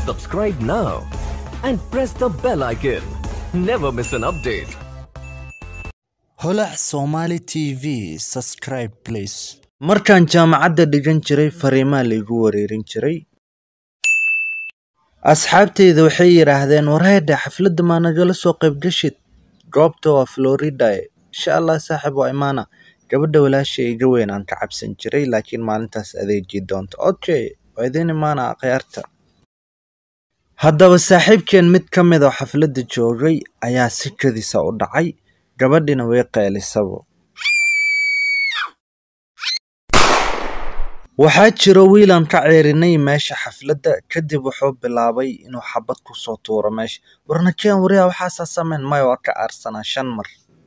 Subscribe now and press the bell icon. Never miss an update. holac somali t v subscribe please markaan jaamacadda dhigan jiray fariimaa laigu wareerin jiray asxaabteyda waxay yidhaahdeen wareedhe xafladda maa nagala soo qaybgashid goobta waa florida insha allah saaxib waa imaana gabadha walaasha iga weyn aan ka cabsan jiray laakiin maalintaas adeegii doonta okay waa idiin imaana akhyaarta haddaba saaxiibkeen mid ka mid oo xafladda joogay ayaa si kadisa u dhacay gabadhina way qeylisabo waxaa jiro wiilaan ka ceerinay meesha xafladda kadib wuxuu bilaabay inuu xabad ku soo tuuro meesha warnakeen wariyaa waxaasaa sameyn maya waa ka aarsanaa shan mar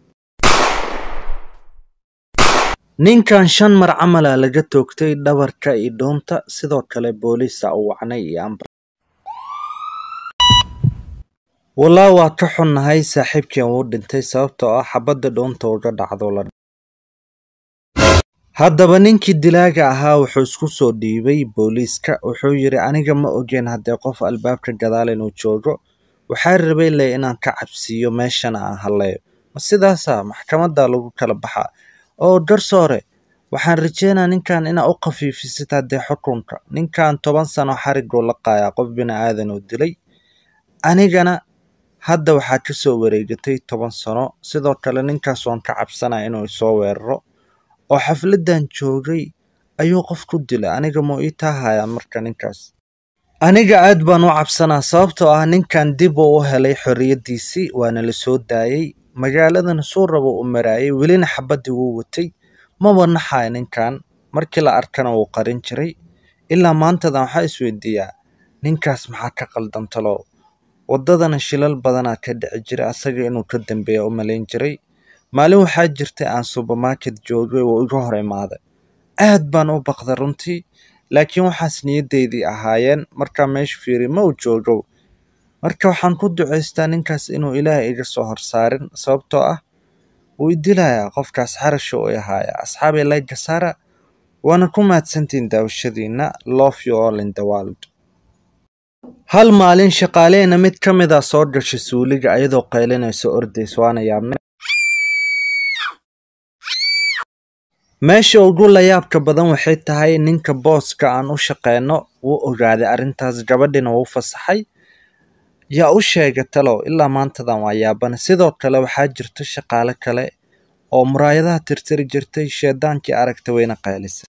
ninkan shan mar camala laga toogtay dhabarka iyo dhuunta sidoo kale booliisa u wacnay iyo ambar walaa waa ka xunnahay saaxiibkeen wuu dhintay sababtoo ah xabadda dhuunta uga dhacdo la haddaba ninkii dilaaga ahaa wuxuu isku soo dhiibay booliiska wuxuu yidhi aniga ma ogeen haddee qof albaabka gadaal inuu joogo waxaa rabay le inaan ka cabsiiyo meeshana aan halleeyo ma sidaasa maxkamadda lagu kala baxaa oo garsoore waxaan rajeynaa ninkan inaa u khafiifisid haddee xukunka ninkan toban sano xariguu la qaayaa qof bini aadan uu dilay anigana hadda waxaa ka soo wareegatay toban sano sidoo kale ninkaas waan ka cabsanaa inuu isoo weeraro oo xafladdan joogay ayuu qof ku dilay aniga muu ii taahayaa marka ninkaas aniga aad baan u cabsanaa sababtoo ah ninkan dib uu u helay xorriyaddiisii waana la soo daayey magaaladana suu rabo u maraayay welina xabaddii wuu watay maba naxaya ninkan markii la arkana wuu qarin jiray ilaa maantadan waxaa isweydiiyaa ninkaas maxaa ka qaldan talow waddadana shilal badanaa ka dhici jiray asaga inuu ka dambeeya u malayn jiray maalin waxaa jirtay aan subermarket joogay oo iga hor imaaday aad baan u baqda runtii laakiin waxaas niyaddeydii ahaayeen markaa meesha fiiri ma uu joogow marka waxaan ku ducaystaa ninkaas inuu ilaahay iga soo horsaarin sababtoo ah wuu i dilayaa qofkaas xarasha u ahaaya asxaabi layga sara waana ku mahadsantiin daawashadiina love you all in the world hal maalin shaqaaleena mid ka mid a soo gashay suuliga ayadoo qaylinayso ordays waana yaabnay meesha ugu layaabka badan waxay tahay ninka booska aan u shaqeyno wuu ogaaday arrintaas gabadhina wuu fasaxay yaa u sheega talow ilaa maantadan waa yaabana sidoo kale waxaa jirta shaqaale kale oo muraayadaha tirtiri jirtay sheedaankii aragta weyna qaylisay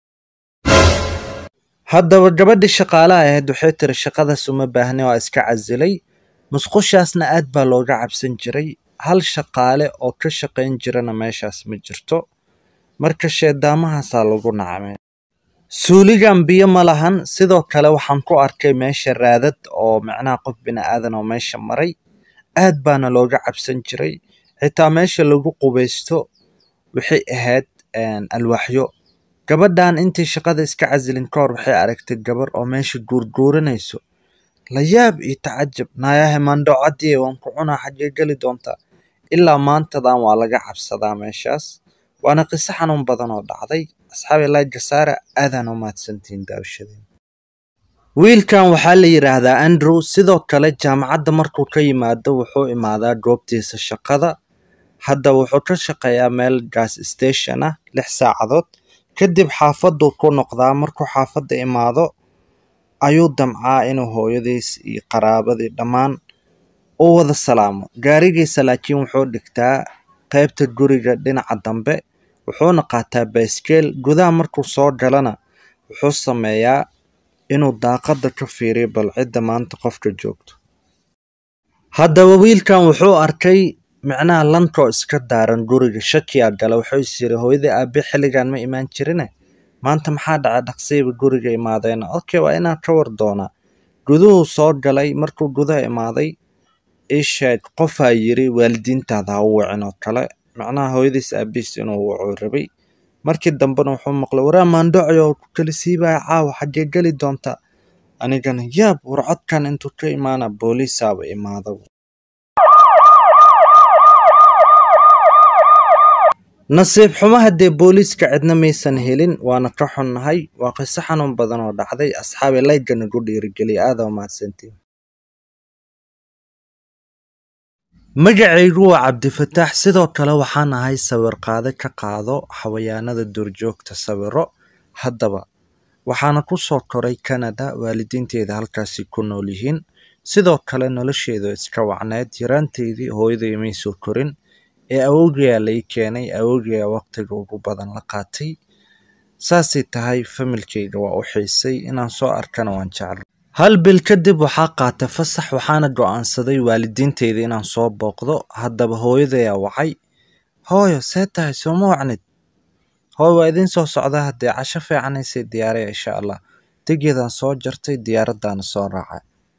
haddaba gabadhii shaqaalaha ahayd waxay tiri shaqadaas uma baahna waa iska casilay musqushaasna aad baa looga cabsan jiray hal shaqaale oo ka shaqayn jirana meeshaas ma jirto marka sheedaamahaasaa lagu nacmay suuligan biyo ma lahan sidoo kale waxaan ku arkay meesha raadad oo macnaha qof bini aadan oo meesha maray aad baana looga cabsan jiray xitaa meesha lagu qubaysto waxay ahayd alwaaxyo gabadhan intii shaqada iska casilin ka hor waxay aragtay gabar oo meesha guurguuranayso layaab iyo tacajab naayahe mandhocadii waan ku cunaa xaggee geli doontaa ilaa maantadan waa laga cabsadaa meeshaas waana qiso xanuun badan oo dhacday asxaabi layga saara aadaan u mahadsantihiin daawashadeen wiilkan waxaa la yidhaahdaa andrew sidoo kale jaamacadda markuu ka yimaado wuxuu imaadaa goobtiisa shaqada hadda wuxuu ka shaqeeyaa meel gas station ah lix saacadood kadib xaafaduu ku noqdaa markuu xaafadda imaado ayuu damcaa inuu hooyadiis iyo qaraabadii dhammaan u wada salaamo gaarigiisa laakiin wuxuu dhigtaa qaybta guriga dhinaca dambe wuxuuna qaataa baaskeel gudaha markuu soo galana wuxuu sameeyaa inuu daaqadda ka fiiriyo bal cidda maanta qofka joogto haddaba wiilkan wuxuu arkay micnaha lankoo iska daaran guriga shakiyaa gala wuxuu is yiri hooyadii aabe xilligan ma imaan jirine maanta maxaa dhacay dhaqsiiba guriga imaadeena okay waa inaan ka war doonaa guduhuu soo galay markuu gudaha imaaday ii sheeg qofaa yiri waalidiintaada ha u wicin oo kale macnaha hooyadiis aabihiis inuu wucuu rabay markii dambena wuxuu maqlay waraa maandhocoyo ku kala siibaya caawa xaggee geli doontaa anigana yaab war codkan intuu ka imaana booliisaaba imaada nasiib xumo haddee booliiska cidna maysan helin waana ka xunnahay waa qiso xanuun badan oo dhacday asxaabi layga nagu dhiirigeliya aada waa mahadsantiin magacaygu waa cabdifataax sidoo kale waxaan ahay sawir qaade ka qaado xawayaanada duurjoogta sawiro haddaba waxaana ku soo koray canada waalidiinteeda halkaasi ku nool yihiin sidoo kale nolosheedu iska wacneed yaraanteydii hooyaday may soo korin ee awowgayaa lai keenay awowgayaa waqtiga ugu badan la qaatay saasay tahay familkayga waa u xiisay inaan soo arkana waan jeclay hal bil kadib waxaa qaatay fasax waxaana go'aansaday waalidiinteyda inaan soo booqdo haddaba hooyadayaa wacay hooyo see tahay sooma wacnid hooy waa idiin soo socdaa haddee casho fiicanaysay diyaaraya insha allah degeedaan soo jartay diyaaraddaana soo raacay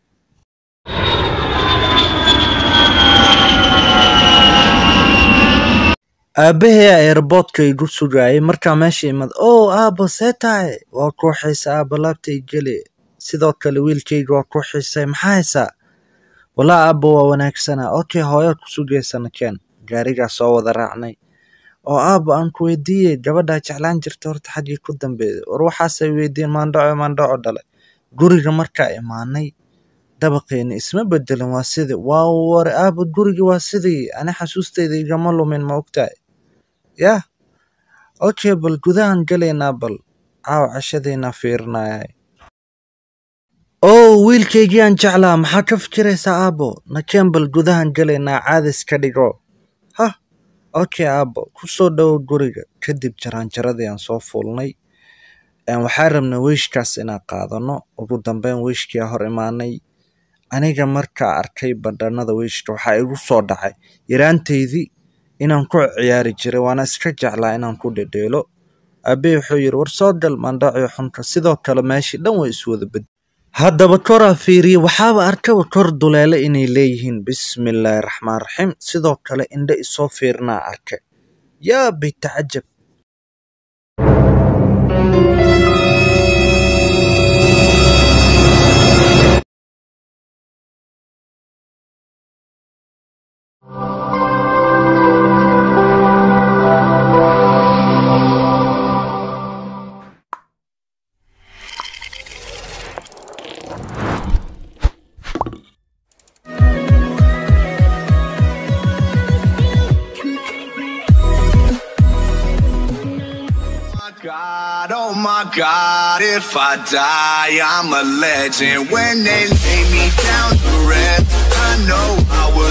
aabbaheyaa eerboodka igu sugaayay markaa meesha imad ow aabbo see tahay waa kuu xiisa aabbo laabtay geli sidoo kale wiilkayga waa kuu xiisay maxaa haysaa walaa aabbo waa wanaagsanaa okay hooyaa ku sugaysana keen gaarigaa soo wada raacnay oo aabbo aan ku weydiiyey gabadhaa jeclaan jirta horta xaggii ku dambeeyay war waxaasay weydiin maandhaco maandhaco dhalay guriga markaa imaanay dabaqeeni isma bedelin waa sidii waa war aabbo gurigii waa sidii ani xasuustayda igama lumin ma ogtahay yah okay bal gudahan galaynaa bal caaw cashadaynaa fiirinayay oo wiilkaygii aan jeclaa maxaa ka fikiraysaa aabbo nakeen bal gudahan galaynaa caadis ka dhigo hah okay aabbo ku soo dhowo guriga kadib jaraanjaradii aan soo fuulnay waxaa rabnay weyshkaas inaan qaadano ugu dambeyn weyshkiyaa hor imaanay aniga markaa arkay bandhanada weyshka waxaa igu soo dhacay yaraanteydii inaan ku ciyaari jiray waana iska jeclaa inaan ku dhedheelo aabbe wuxuu yidhi war soo gal mandhacio xunka sidoo kale meeshii dhan way iswada bed haddaba koraa fiiriye waxaaba arkaba kor duleele inay leeyihiin bismillaahi raxmaan raxiim sidoo kale indhe isoo fiirinaa arkay yaa bitacajab God, oh my God, if I die, I'm a legend. When they lay me down to rest, I know I will.